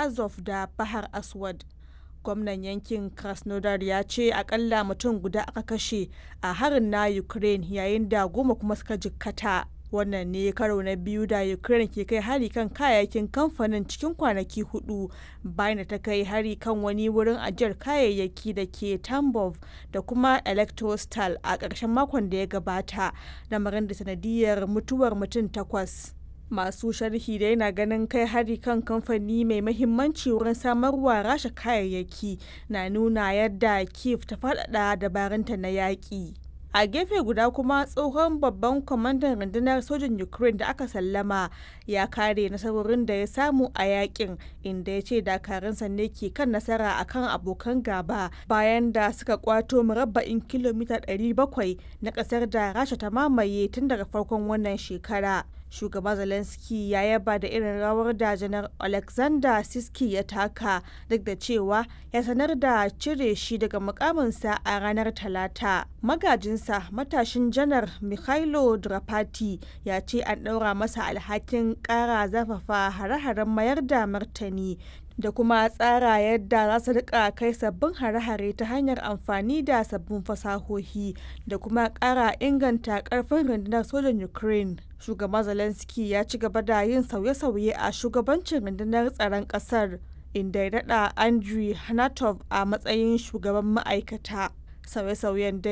azov da bahar aswad gwamnan yankin krasnodar ya ce akalla mutum guda aka kashe a harin na ukraine yayin da goma kuma suka jikkata wannan ne karo na biyu da ukraine ke kai hari kan kayayyakin kamfanin cikin kwanaki hudu bayan da ta kai hari kan wani wurin ajiyar kayayyaki da ke tambov da kuma electrostal a ƙarshen makon da ya gabata lamarin da sanadiyar mutuwar mutum takwas masu sharhi da yana ganin kai hari kan kamfani mai mahimmanci wurin samarwa rasha kayayyaki na nuna yadda kiev ta faɗaɗa dabarunta na yaƙi a gefe guda kuma tsohon babban kwamandan rundunar sojin ukraine da aka sallama ya kare nasarorin da ya samu a yakin inda ya ce dakarunsa ne ke kan nasara akan abokan gaba bayan da suka kwato murabba'in kilomita 700 na kasar da rasha ta mamaye tun daga farkon wannan shekara shugaba zelensky ya yaba da irin rawar da janar alexander siski ya taka duk da cewa ya sanar da cire shi daga mukaminsa a ranar talata magajinsa matashin janar mikhailo drapati ya ce an ɗaura masa alhakin ƙara zafafa hare-haren mayar da martani da kuma tsara yadda za su rika kai sabbin hare-hare ta hanyar amfani da sabbin fasahohi da kuma ƙara inganta ƙarfin rundunar sojan ukraine shugaba zelensky ya ci gaba da yin sauye-sauye a shugabancin rundunar tsaron ƙasar inda ya daɗa andriy hanatov a matsayin shugaban ma'aikata sauye-sauyen